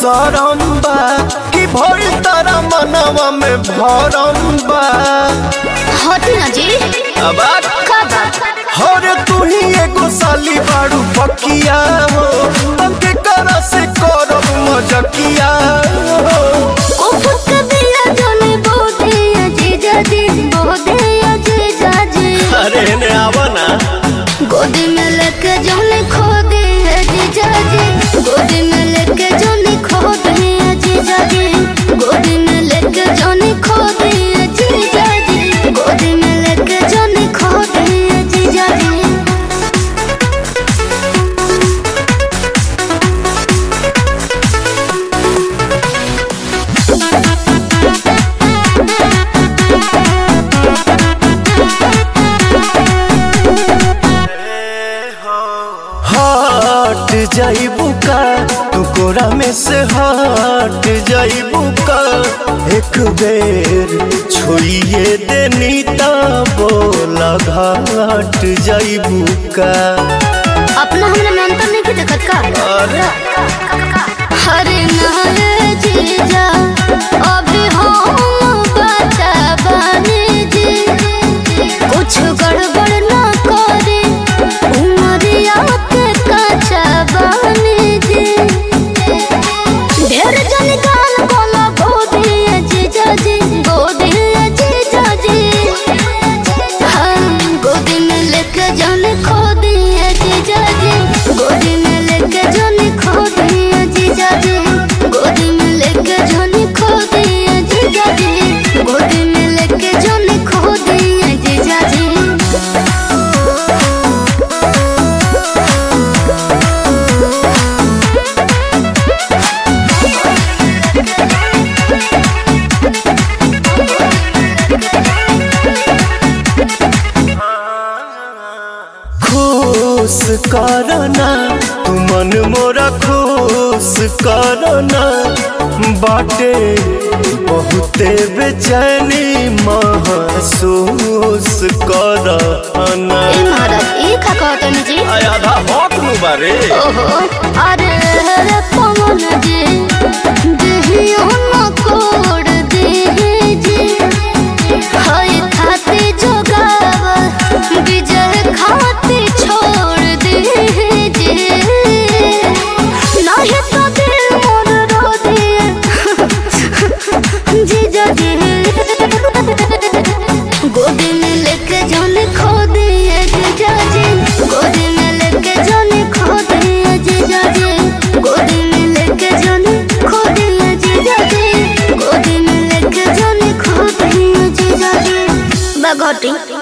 सरम बा कि भइल तारा मनवा में भरम बा हटी ना जी अब आ का बात हरे तू ही एगो साली बाड़ू पकिया हो तके करा से करब मजकिया हो उफक दिया जाने बोधे अजीजा जी बोधे अजीजा जी अरे ने आवा ना गोदी में लेके जाने खो दे अजीजा जी गोदी में लेके जाने खो दे अजीजा जी गोदी में लेके जाने खो दे अजीजा जी गोदी में लेके जाने खो दे अजीजा जी हट जाइबू का तू कोरा में से हट जाइबू का एक बेर छोड़िए देनी ता बोला घाट जाइबू का अपना हमने में अंतर नहीं देखत का अरे हरे नारे जीजा अभी हम बचा बने जी कुछ गड़बड़ ना करे उमरिया के कचा बने जी ढेर जन गाल बोला गोदी जीजा जी गोदी जीजा जी हम गोदी में लेके जाने खो दिए जीजा जी गोदी में लेके जाने खो दिए जीजा जी गोदी में लेके जाने खो दिए जीजा जी गोदी में लेके जाने खो दिए जीजा जी खुश करना तू मन मोरा खुश करना बाटे बहुते बेचैनी महसूस करना ए महाराज ई का कहतन जी आधा हक नु बारे ओहो अरे रे पवन जी देहियो न कोड देहि जी हाय खाते जोगाव विजय खाते छोड़ देहि जी नाही तो दिल मोर रो दिए जीजा जी गोदी में लेके जाने खो दिए जीजा जी गोदी में लेके जाने खो दिए जीजा जी गोदी में लेके जाने खो दिए जीजा जी गोदी में लेके जाने खो दिए जीजा जी बगोटी